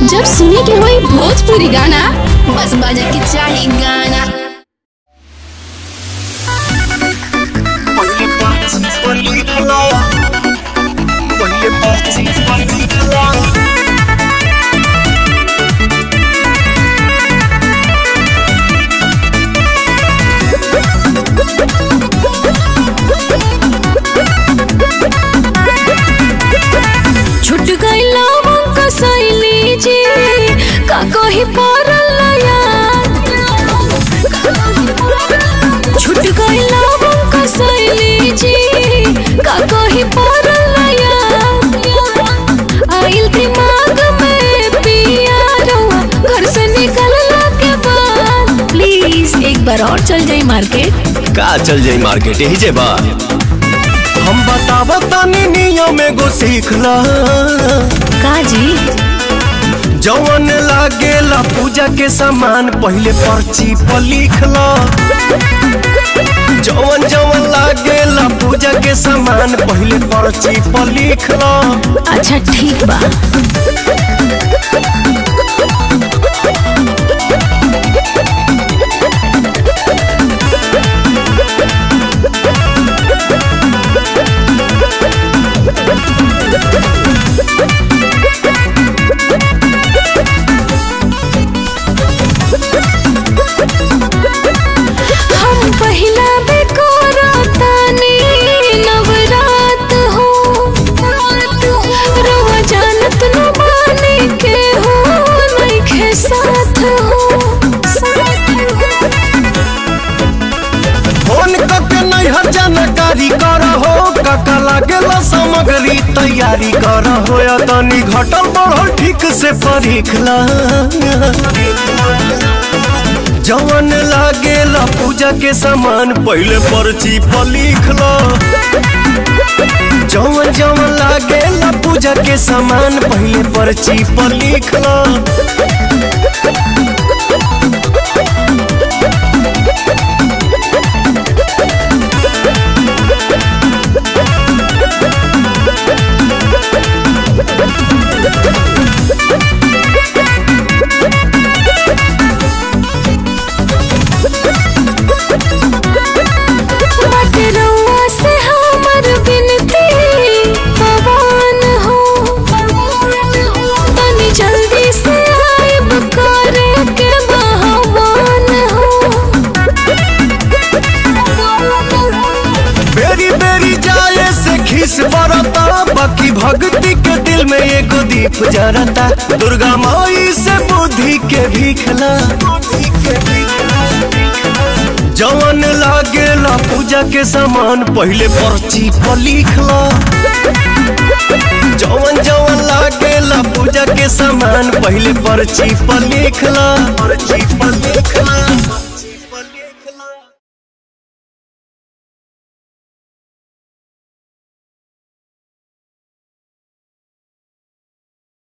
जब सुने के होई भोजपुरी गाना बस बजे के चाही गाना छुट गईला हमको सैली जी का कही पड़ल याद छुट गईला हमको सैली जी का कही पड़ल याद आइल दिमाग में पिया रहुआ घर से निकलला के बाद प्लीज एक बार और चल जाई मार्केट का चल जाई मार्केट यही जे बा हम बताब तनी नियम एगो सीख ला का जी जवन लागेला पूजा के सामान पहले पर्ची पर लिख ला जवन जवन लागेला पूजा के सामान पहले पर्ची पर लिख ला अच्छा ठीक बा हम पहिला बेकोरा तानी नवरात हो रवा जानत न माने के हो नइखे साथ हो फोन करके नैहर जानकारी कर हो काका लागेला सामग्री तैयारी कर हो या तनी घटल बढ़ल ठीक से परीख ला जवन लागेला पूजा के सामान पहले पर्ची पर लिख लो जवन जवन लागेला पूजा के सामान पहले पर्ची पर लिख लो बाटे रउआ से हमर बिनती पवन हो तनी जल्दी से आइब करे के बहवान हो बेरी बेरी जाए से खीस बरता बाकी भक्ति के दिल में एगो दीप जरता दुर्गा माई से बुद्धि के भीखला जवन लागेला पूजा के सामान पहले पर्ची पर लिखला जवन जवन लागेला पूजा के सामान पहले पर्ची पर लिखला पर्ची पर लिखला